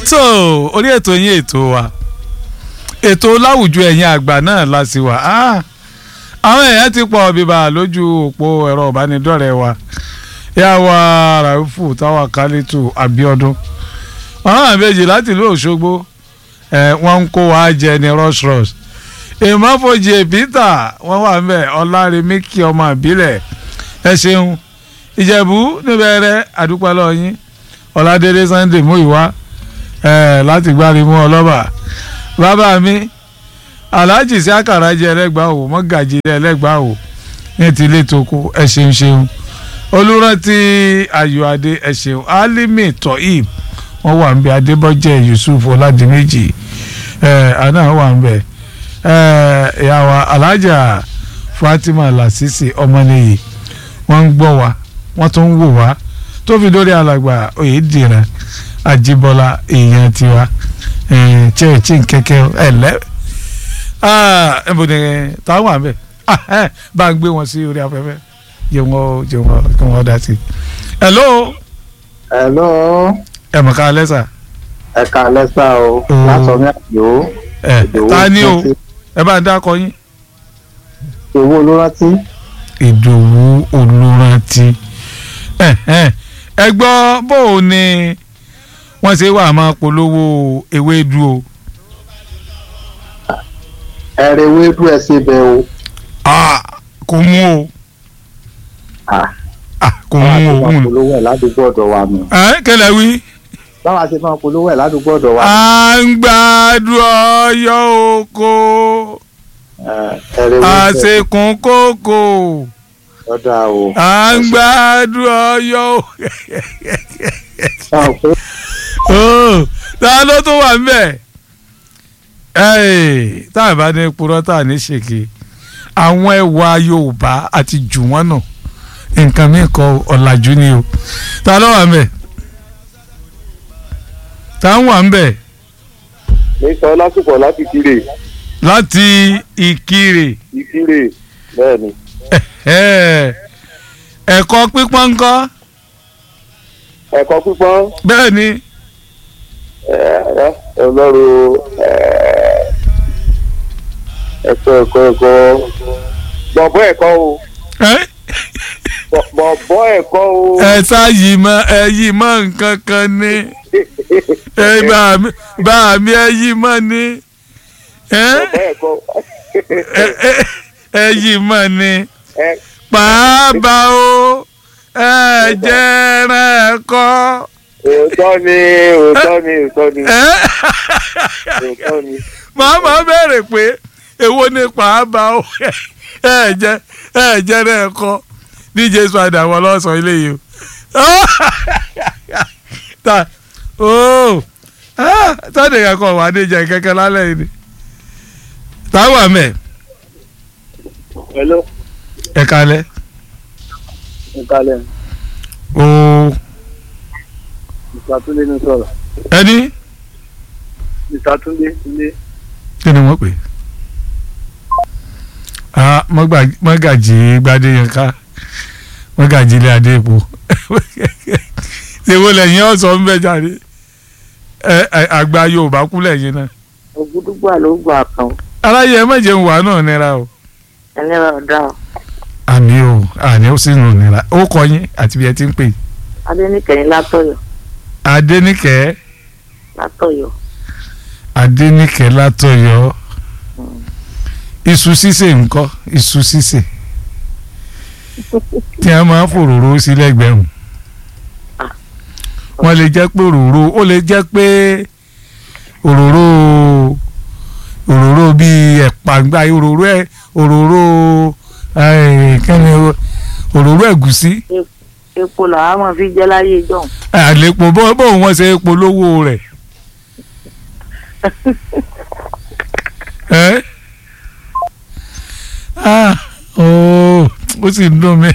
so orí ètò yín ètò wa ètò láwùjọ ẹ̀yin àgbà náà la sì wà Ah, àwọn èèyàn ti pọ̀ bíbá lójú òpó ẹ̀rọ ìbánidọ́rẹ̀ẹ́ wa yà wá ràìfù táwa kálítù Abíọ́dún ọ̀hún àbẹ́jì láti ìlú Òṣogbo ẹ̀ wọ́n ń kó wa jẹ ní rush rush ìmọ̀fojì Peter wọ́n wà ń bẹ̀ ọ̀làrẹ̀mí kí ọmọ àbílẹ̀ ẹ ṣeun ìjẹ̀bú níbẹ̀rẹ̀ àdúpẹ́ lọ́yìn ọ̀làdélé Sunday Múyìwá ẹ̀ láti gbárimú ọlọ́ba bàbá mi alhaji sí àkàrà jẹ ẹlẹgbàá o mọgàjì ẹlẹgbàá o ní ti ilé toko ẹ ṣeun ṣeun olùrántí ayọ̀adé ẹ ṣeun alimi tohib wọn wà ń bẹ adébọjẹ yusuf ọládìméjì ẹ àná wà ń bẹ ẹ ìyàwó alhaja fatima lasisi ọmọnìyí wọn ń gbọ́ wa wọn tún ń wò wá tó fi dórí alàgbà oyèdìran àjíbọ́lá èèyàn tiwa ẹ tí tí nkẹkẹ ẹ lẹ ẹ bò ní táwọn àbẹ bá ń gbé wọn sí orí afẹ́fẹ́ jẹ wọn jẹ wọn kí wọn dá sí i. hello hello ẹ mọ̀ ká lẹ́sà ẹ káalẹ́ sá o Mm. lásán ní àjò ẹ ta ni o ẹ bá ń dákọ yín. owó ló rántí ìdòwú olùrántí ẹ ẹ ẹ gbọ́ bó o ní wọ́n ṣe wà máa polówó ewédú o. ẹrẹ ewédú ẹ ṣe bẹ o Ah, kò mú o Ah, Ah, kò báwa mú ṣe o. máa Mm. polówó ẹ ládùúgbò ọ̀dọ̀ wa nù ẹ kẹlẹ wí. báwa ṣe máa polówó ẹ ládùúgbò ọ̀dọ̀ wa à ń gbádùn ọyọ oko Eh, ẹrẹ ewédú ẹ àṣekùn kókò ọ̀dà o à ń gbádùn ọyọ Báwo pé o ta ló tún wà ńbẹ̀ ẹ́ẹ̀ tá a bá ní purọ́ tá a ní ṣèké àwọn ẹwà Yorùbá àti jù wọ́n nù nǹkan mi kọ ọ̀làjú ni o ta ló wà ńbẹ̀ ta ń wà ńbẹ̀ mi sọ lásìkò láti kiri láti Ìkirè ìkirè bẹ́ẹ̀ ni ẹ̀ẹ́, ẹ̀kọ́ pípọ́n ńkọ́ ẹ̀kọ́ pípọ́n bẹ́ẹ̀ ni ẹ̀, ọlọ́run ẹ̀, ẹ̀kọ́ ẹ̀kọ́ ẹ̀kọ́ bọ̀bọ̀ ẹ̀kọ́ o ẹ́ bọ̀- bọ̀bọ̀ ẹ̀kọ́ o ẹ ṣáàyì mọ ẹ yí mọ nǹkan kan ni ẹ bá mi bá mi ẹ yí mọ ni ẹ bọ̀bọ̀ ẹ̀kọ́ ẹ ẹ ẹ yí mọ ni ẹ̀, pàápàá o ẹ jẹrẹ ẹkọ òótọ́ ni òótọ́ ni òótọ́ ni ẹ òótọ́ ni màá máa bẹ̀rẹ̀ pé èwo ni pàápàá o ẹ jẹ ẹ jẹrẹ ẹkọ díje sọ àdàwọ̀ lọ́sàn-án ilé yìí o ta ooo tọ́dẹ̀ kankan wà ní ìjà kẹ́kẹ́ lálẹ́ yìí ni táwọn àmẹ́ hello ẹ kalẹ́ ìkàlẹ̀ ooo ìsàtúndé ní sọ̀rọ̀ ẹni ìsàtúndé ilé kí ni wọ́n pè é mọ́gàjì gbadé yẹn ká mọ́gàjì ilé adé epo ṣèwọ́ lẹ́yìn ọ̀sán ń bẹ jáde ẹ ẹ, àgbà Yorùbá kú lẹ́yìn náà ògúdúgbà ló gbà kan aláyẹ mẹ́jẹ̀ ń wà náà nira o ẹlẹ́rọ ọ̀dà ọ̀ àmì o àní ó sì nù nira ó kọ yín àti bí ẹ ti ń pè adẹ́nìkẹ́yìn látọ̀yọ̀ Adéníkẹ́ látọ̀yọ̀ Adéníkẹ́ látọ̀yọ́ iṣu sísè ńkọ́ iṣu sísè tí a máa ń fòròró sí lẹ́gbẹ̀rún wọ́n lè jẹ́ pé òróró ó lè jẹ́ pé òróró òróró bíi ẹ̀pà gba òróró ẹ̀ òróró ẹ̀ kẹ́ni òróró ẹ̀gúsí epo làwọn máa fi jẹ́ láyé ìjọ́un àlépo bó bó wọ́n ṣe polówó rẹ̀ ẹ́ ah ooo ó sì ń dùn mí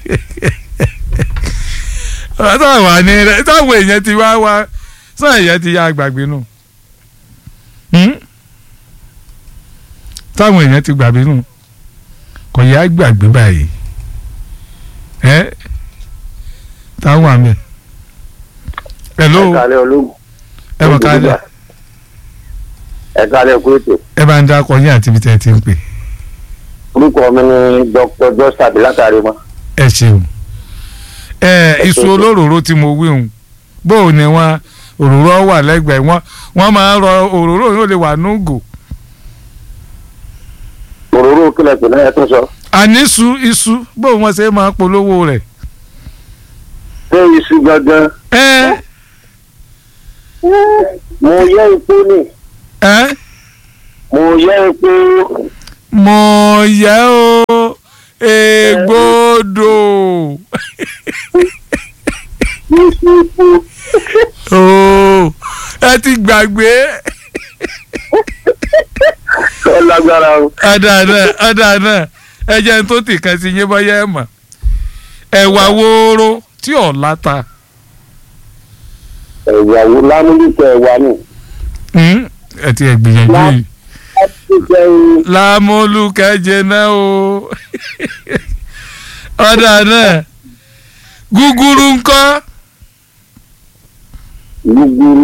táwọn àní rẹ táwọn èèyàn ti wá wá sáà èèyàn ti yá gbàgbé nù Hmm? táwọn èèyàn ti gbàgbé nù kò yá gbàgbé báyìí ẹ táwọn àmì hello ìkàlẹ̀ ológun ẹ mọ̀ ká lẹ̀ ẹ kálẹ̀ kú ètò ẹ bá ń dákọ̀ yín àti ibi tẹ́ ẹ ti ń pè orúkọ mi ni dr joseph látàrí mọ́. ẹ ṣeun ẹ iṣu olóròró tí mo wí hùn bóò ni wọn òróró wà lẹ́gbẹ̀ẹ́ wọn wọn máa ń rọ òróró yóò lè wà núgò òróró kílẹ̀ pè náà ẹ tún sọ. àníṣu iṣu bóò wọn ṣe máa polówó rẹ̀ ṣé iṣu gangan ẹ mo yẹ epo ni ẹ mo yẹ epo mọ̀ yẹ o ègbodò ooo ẹ ti gbàgbé tó lágbára o. ọ̀dà náà ọ̀dà náà ẹ jẹ́ n tó tì kan sí yín bọ́yá ẹ̀ mọ̀ ẹ̀wà wóró tí ò láta ẹ̀wà wo lámúlùkọ ẹ̀wà nù. Hmm? ẹ ti ẹ̀ gbìyànjú yìí láti jẹun lámúlùkẹ́jẹ náà o ọ̀dà náà gúgúrú ńkọ́ gbúgbúrú.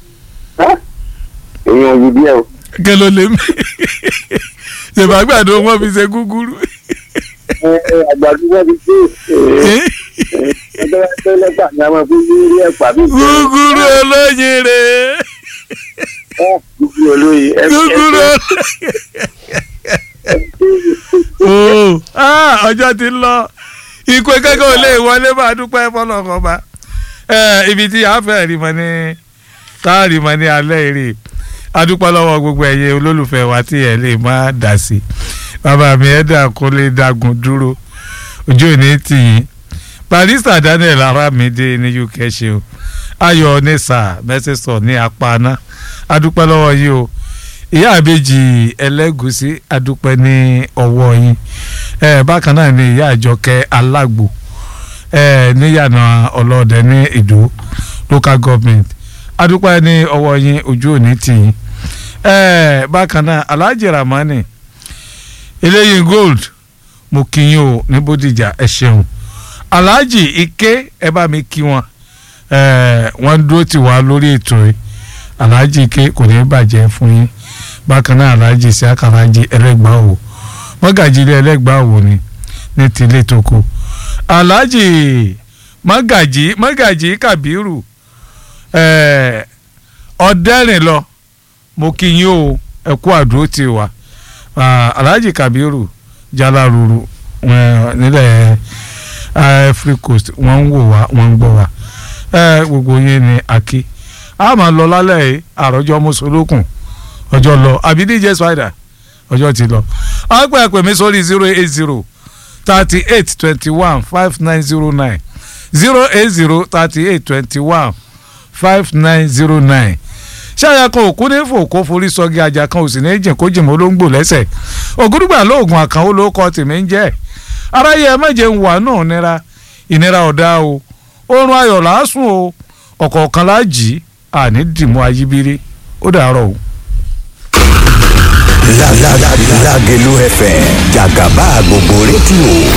èèyàn yìí díẹ̀ o. kí ló lè mí ṣèbàgbàdo wọn fi ṣe gúgúrú ẹ ẹ àgbàdo wọn ti dé. ẹgbẹ́ wa tó lẹ́gbàá ni a máa fi ní ẹ̀pà bí. gúgúrú olóyin rè gúgúrú olóye. ẹ- gúgúrú ẹ- olóyin. Ah, ọjọ́ ti ń lọ ikú kẹ́kọ̀ọ́ ò lè wọlé máa dúpẹ́ fọlọ́kọ̀ bá ibi tí a fẹ́ rí mọ́ ní táàrí mọ́ ní alẹ́ èrè adúpẹ́ lọ́wọ́ gbogbo ẹ̀yẹ olólùfẹ́ wa tí ẹ̀ lè má dà sí bàbá mi ẹ̀dá kó lè dagun dúró ojú ò ní tì yín barista Daniel Aramide ní UK ṣe o ayọ̀ nisa mẹ́sẹ̀sọ̀ ní apáná adúpẹ́ lọ́wọ́ yìí o ìyá àbèjì ẹlẹ́gùsí adúpẹ́ ní ọwọ́ yín ẹ bákan náà ni ìyá àjọkẹ́ alágbo ẹ níyànà ọlọ́ọ̀dẹ ní ìdó local government adúpẹ́ ní ọwọ́ yín ojú òní tì yín ẹ bákan náà alhaji ramani eléyìí gold mo kí yín o ní bódìjà ẹ ṣeun alhaji ike ẹ bá mi kí wọn ẹ wọn dúró tì wá lórí ètò yìí alhaji ike kò ní bàjẹ́ fún yín bákan náà alhaji isiaka alhaji ẹlẹgbàá o mọ́gàjì ilé ẹlẹgbàá o ni ní tilé toko alhaji mọ́gàjì mọ́gàjì kabiru ẹ ọ̀dẹ́rìn lọ mo kí yín o ẹ kú àdúró tì wá Ah, alhaji kabiru jalaruru eh, nílẹ̀ eh, free coast wọ́n ń wò wá wọ́n ń gbọ́ wá Eh, gbogbo yín ni aki a máa lọ lálẹ́ yìí àròjọ mùsùlùkùn ọjọ́ lọ àbí dj spider ọjọ́ ti lọ a pè é pè mí sórí zero eight zero thirty eight twenty one five nine zero nine zero eight zero thirty eight twenty one five nine zero nine ṣáyà kan òkú ní fòkó forí sọgi ajá kan ò sì ní jìn kó jìn mọ́ ló ń gbò lẹ́sẹ̀ ògúdùgbà lóògùn àkànwó ló kọ́ tèmi ń jẹ́ aráyé ẹ méje ń wà náà nira ìnira ọ̀dà o oorun ayọ̀ làásùn o ọ̀kọ̀ọ̀kan láàjì àní dìmú ayíbírí ó dàárọ̀ o. Lágẹ̀lú FM jàgàbá gbogbo rédíò